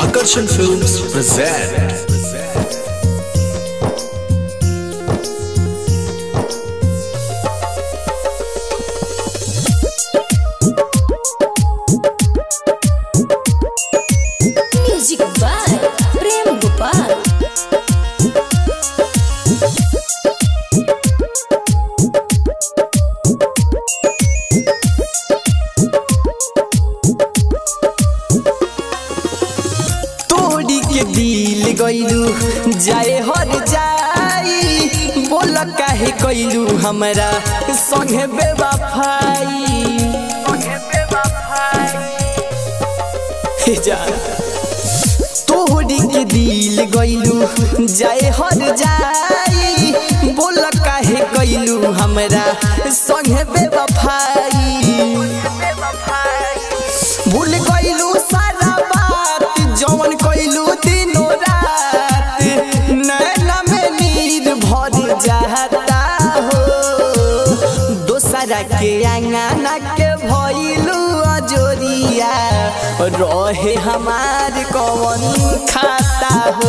Akarsan Films present. Music by Prem Gopal तोड़ी के दिल गईलू जाए हर जाई बोल काहे कइलू हमरा संगे बेवफाई हे जा तोड़ी के दिल गईलू जाए हर जाई बोल काहे कइलू हमरा संगे बेवफाई भूल गईलू सारा बात जवन कइलू दिनो रात नैना में नीर भर जाता हो दोसरा के अंगना के भइलू अजोरिया रहे हमार कवन खाता हो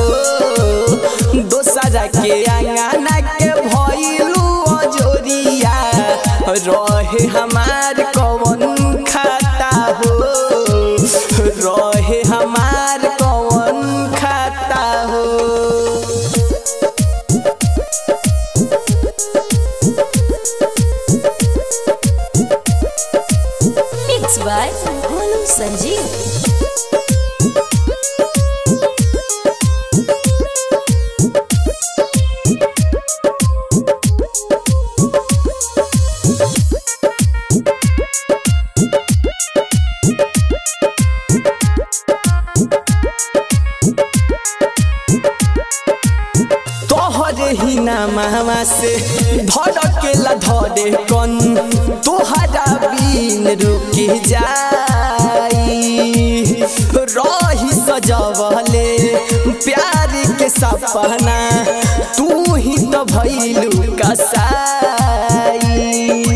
दोसरा के अंगना के भइलू अजोरिया रहे हमार कवन खाता हो रहे हमार कवन खाता हो मिक्स बाय गोलू संजीव तोहरे ही नामा से धड़केला धरे कन तोहरा बिन रुक जाई रही सजवले प्यार के सपना तू ही तो भइलू कसाई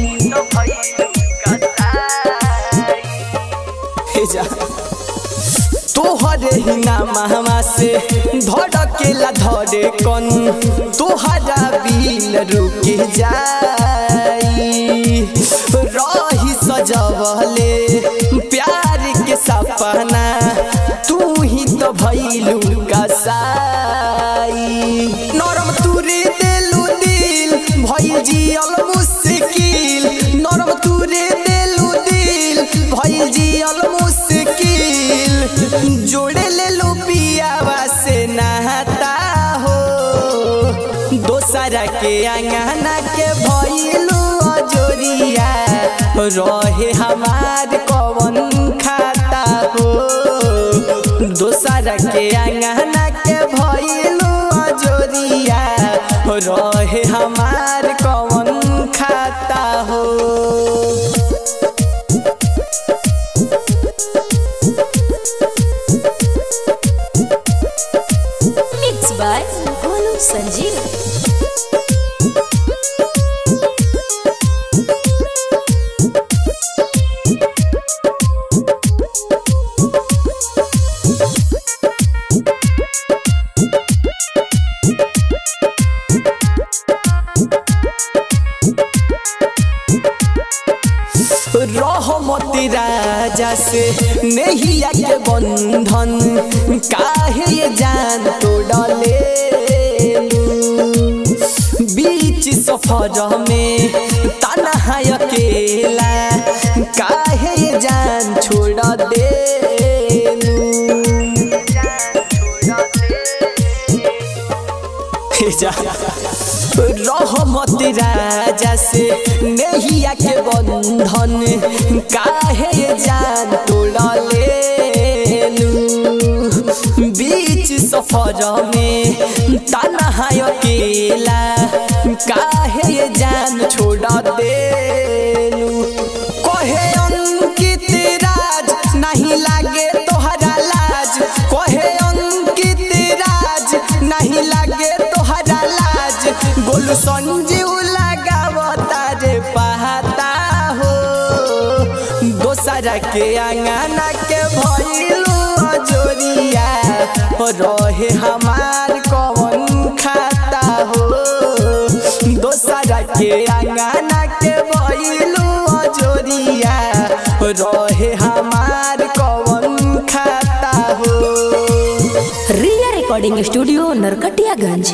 हे जा तोहरे ही नामा से धड़केला धरे कन तोहरा बिल रुक जाई रही सजवले प्यार के सपना तू ही तो भइलू कसाई नरम तुरे देलू दिल भइल जियल मुश्किल नरम तुरे देलू दिल भइल जियल मुश्किल जोड़े ले लो पियावा से नहाता हो दोसरा के अंगना के भइलू अजोरिया रहे हमार कवन खाता हो दोसरा के अंगना के भइलू अजोरिया रहे हमार कवन खाता हो मिक्स बाय गोलू संजीव रहमती राजा से नैया के बंधन काहे ये जान तोड़ले बीच सफर में तनहा अकेला काहे ये जान छोड़ दे रहमत राजा से नैया के बंधन काहे जान तोड़ले बीच सफर में तनहा अकेला काहे जान छोड़ देलू कहे अंकित राज नहीं लागे तोहरा लाज कहे अंकित राज नहीं लागे तोहरा लाज गोलू संजीव लगावता रे पहाता हो दोसरा के अंगना के भइलू अजोरिया रहे हमार कवन खाता हो दोसरा के अंगना के बैलू अजोरिया रहे हमार कवन खाता हो रिया रिकॉर्डिंग स्टूडियो नरकटियागंज